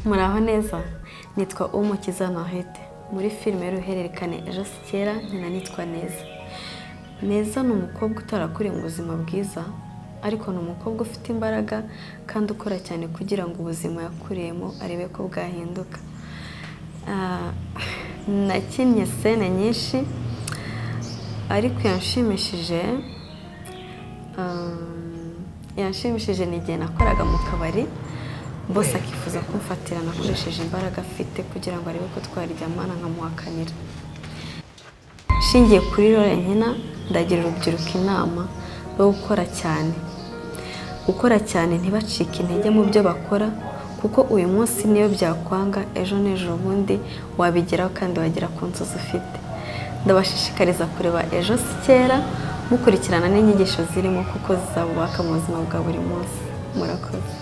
muraho neza nitwa umukiza mahete muri filime y'uruhererekane ejo si kera nkina nitwa neza neza ni umukobwa utarakuriye mu buzima bwiza ariko ni umukobwa ufite imbaraga kandi ukora cyane kugira ngo ubuzima yakuriyemo arebe ko bwahinduka Ah, nakinnye sene nyinshi ariko yanshimishije um, yanshimishije ni igihe nakoraga mu kabari bose akifuza kumfatira nakoresheje imbaraga afite kugira ngo arebe ko twaryamana nkamuhakanira nshingiye kuri rore nkina ndagira urubyiruko inama rwo gukora cyane gukora cyane ntibacike intege mu byo bakora kuko uyu munsi niyo byakwanga ejo n'ejo bundi wabigeraho kandi wagera ku nzozi ufite ndabashishikariza kureba ejo si kera mukurikirana n'inyigisho zirimo kuko zizabubaka mu buzima bwa buri munsi murakoze